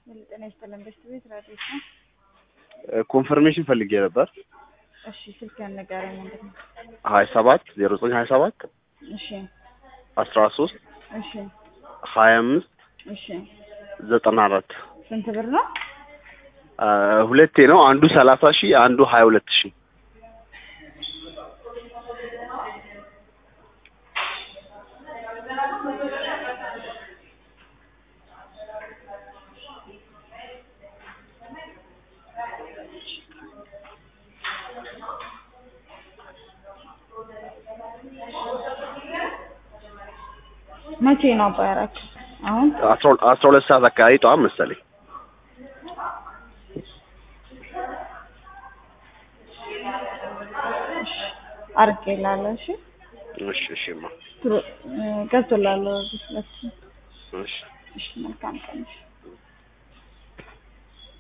ጤና ይስጥልን። በስት ቤት ራዲዮ ነው። ኮንፈርሜሽን ፈልጌ ነበር። እሺ ስልክ ያነጋረኝ ምንድን ነው? ሀያ ሰባት ዜሮ ዘጠኝ ሀያ ሰባት እሺ አስራ ሶስት እሺ ሀያ አምስት እሺ ዘጠና አራት ስንት ብር ነው? ሁለቴ ነው። አንዱ ሰላሳ ሺህ አንዱ ሀያ ሁለት ሺህ መቼ ነው አባ ያራችሁ? አሁን አስራ ሁለት ሰዓት አካባቢ ጠዋት መሰለኝ። አርጌላለሁ። እሺ እሺ እሺማ ገብቶላለሁ። እሺ እሺ መልካም ቀን። እሺ